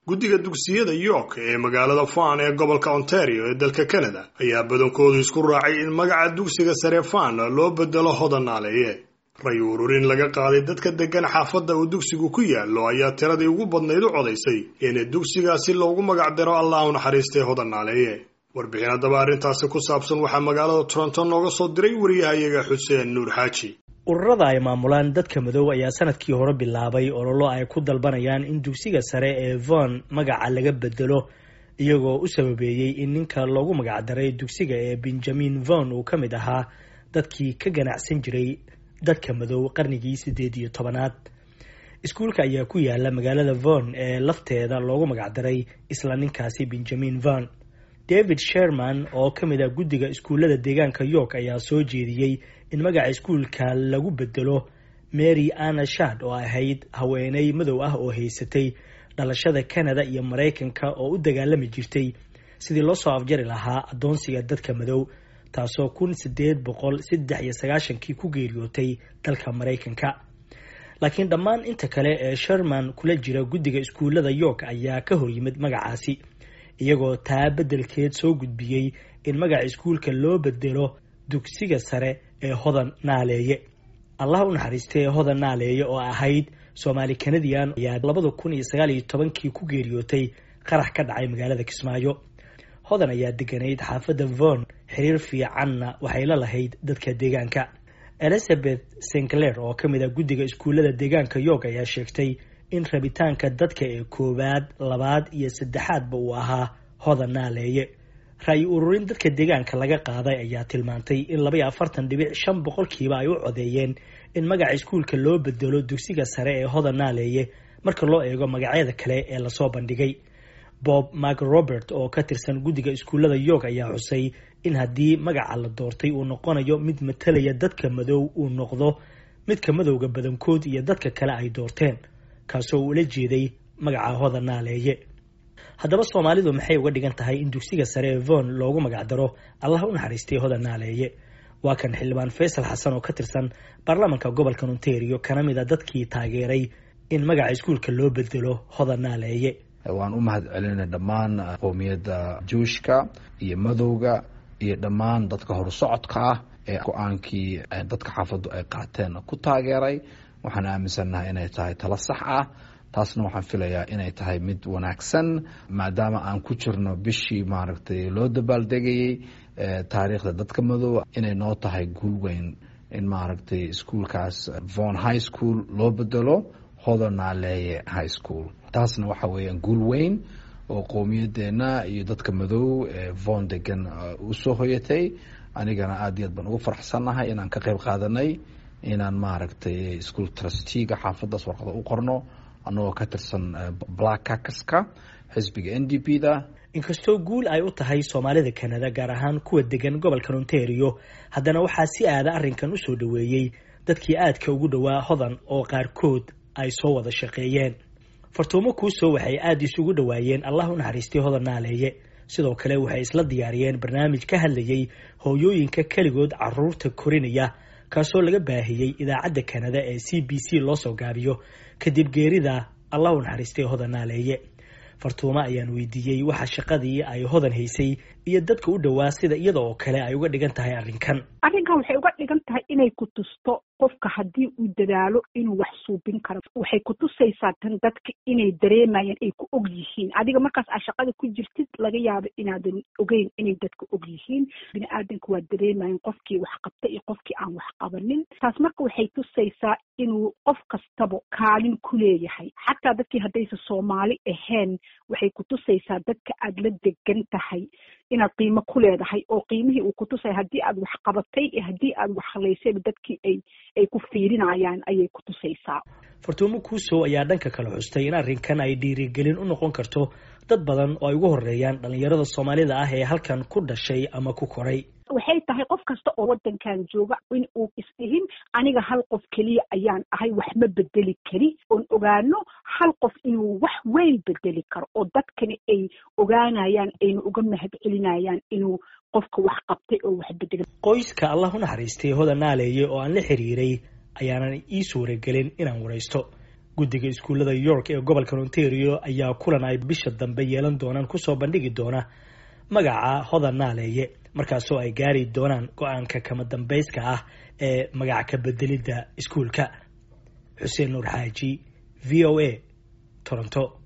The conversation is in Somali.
guddiga dugsiyada york ee magaalada fan ee gobolka ontario ee dalka canada ayaa badankoodu isku raacay in magaca dugsiga sare fan loo bedelo hodan naaleeye ray ururin laga qaaday dadka degan xaafadda uu dugsigu ku yaallo ayaa tiradii ugu badnayd u codaysay in dugsigaasi loogu magac daro allah u naxariistay hodan naaleeye warbixin haddaba arrintaasi ku saabsan waxaa magaalada toronto nooga soo diray wariyahayaga xuseen nuur xaaji ururada ay maamulaan dadka madow ayaa sanadkii hore bilaabay ololo ay ku dalbanayaan in dugsiga sare ee von magaca laga bedelo iyagoo u sababeeyey in ninka loogu magacdaray dugsiga ee benjamin von uu ka mid ahaa dadkii ka ganacsan jiray dadka madow qarnigii siddeed iyo tobanaad iskuulka ayaa ku yaala magaalada von ee lafteeda loogu magacdaray isla ninkaasi benjamin von david sherman oo ka mid ah guddiga iskuullada deegaanka york ayaa soo jeediyey in magaca iskuulka lagu bedelo mary anna shad oo ahayd haweeney madow ah oo haysatay dhalashada canada iyo maraykanka oo u dagaalami jirtay sidii loo soo afjari lahaa addoonsiga dadka madow taasoo kun sideed boqol saddex iyo sagaashankii ku geeriyootay dalka maraykanka laakiin dhammaan inta kale ee sherman kula jira guddiga iskuullada york ayaa ka hor yimid magacaasi iyagoo taa beddelkeed soo gudbiyey in magaca iskuulka loo bedelo dugsiga sare ee hodan naaleeye allah u naxariistay hodan naaleeye oo ahayd soomaali canadian ayaa labada kun iyo sagaal iyo tobankii ku geeriyootay qarax ka dhacay magaalada kismaayo hodan ayaa deganayd xaafadda von xiriir fiicanna waxay la lahayd dadka deegaanka elizabeth sinclair oo ka mid ah guddiga iskuullada deegaanka york ayaa sheegtay in rabitaanka dadka ee koowaad labaad iyo saddexaadba uu ahaa hodan naaleeye ra-yi ururin dadka deegaanka laga qaaday ayaa tilmaantay in laba iyo afartan dhibic shan boqolkiiba ay u codeeyeen in magaca iskuulka loo bedelo dugsiga sare ee hodan naaleeye marka loo eego magacyada kale ee lasoo bandhigay bob mark robert oo ka tirsan guddiga iskuullada york ayaa xusay in haddii magaca la doortay uu noqonayo mid matalaya dadka madow uu noqdo midka madowga badankood iyo dadka kale ay doorteen kaasoo uu ula jeeday magaca hodan naaleeye haddaba soomaalidu maxay uga dhigan tahay in dugsiga sare ee von loogu magacdaro allah u naxariistay hodan naaleeye waa kan xildhibaan faysal xasan oo ka tirsan baarlamaanka gobolka ontario kana mid a dadkii taageeray in magaca iskuulka loo bedelo hodan naaleeye waan u mahad celinay dhammaan qowmiyadda juushka iyo madowga iyo dhammaan dadka horsocodka ah ee go-aankii dadka xaafaddu ay qaateen ku taageeray waxaan aaminsannahay inay tahay talo sax ah taasna waxaan filayaa inay tahay mid wanaagsan maadaama aan ku jirno bishii maaragtay loo dabaaldegayey taariikhda dadka madow inay noo tahay guul weyn in maaragtay iskuolkaas von high school loo bedelo hodonaaleeye high school taasna waxa weeyaan guul weyn oo qowmiyadeenna iyo dadka madow ee von degan usoo hoyatay anigana aad iyo aad baan ugu faraxsannahay inaan ka qayb qaadanay inaan maaragtay ischool trustiga xaafaddaas warqada u qorno annagoo ka tirsan black cakaska xisbiga n d p da inkastoo guul ay u tahay soomaalida canada gaar ahaan kuwa degan gobolkan ontario haddana waxaa si aada arrinkan usoo dhoweeyey dadkii aadka ugu dhowaa hodan oo qaarkood ay soo wada shaqeeyeen fartuumo kuusoo waxay aada isugu dhowaayeen allah u naxariistay hodan naaleeye sidoo kale waxay isla diyaariyeen barnaamij ka hadlayay hooyooyinka keligood caruurta korinaya kaasoo laga baahiyey idaacadda kanada ee c b c loo soo gaabiyo kadib geerida allah u naxariistay hodan naaleeye fartuumo ayaan weydiiyey waxa shaqadii ay hodan haysay iyo dadka u dhowaa sida iyada oo kale ay uga dhigan tahay arrinkan arrinkan waxay uga dhigan tahay inay ku tusto qofka haddii uu dadaalo inuu wax suubin karo waxay ku tusaysaa tan dadka inay dareemayaan ay ku og yihiin adiga markaas aa shaqada ku jirtid laga yaabo inaadan ogeyn inay dadka og yihiin bini aadanka waa dareemayan qofkii wax qabta iyo qofkii aan wax qabanin taas marka waxay tusaysaa inuu qof kastaba kaalin ku leeyahay xataa dadkii haddaysa soomaali ahayn waxay ku tusaysaa dadka aada la degan tahay inaad qiimo ku leedahay oo qiimihii uu ku tusaya haddii aad wax qabatay iyo haddii aad wax halaysayba dadkii ay ay ku fiirinayaan ayay ku tusaysaa fartuumo kuusow ayaa dhanka kale xustay in arrinkan ay dhiirigelin u noqon karto dad badan oo ay ugu horeeyaan dhalinyarada soomaalida ah ee halkan ku dhashay ama ku koray waxay tahay qof kasta oo waddankan jooga in uu isdhihin aniga hal qof keliya ayaan ahay wax ma bedeli kari oon ogaano hal qof inuu wax weyn bedeli karo oo dadkani ay ogaanayaan ayna uga mahad celinayaan inuu qofka wax qabtay oo wax bedelay qoyska allah u naxariistay hodan naaleeye oo aan la xiriiray ayaanan ii suuragelin inaan waraysto guddiga iskuullada york ee gobolka ontario ayaa kulan ay bisha dambe yeelan doonaan kusoo bandhigi doona magaca hodan naaleeye markaasoo ay gaari doonaan go-aanka kama dambayska ah ee magac ka bedelidda iskuulka xuseen nuur xaaji v o a toronto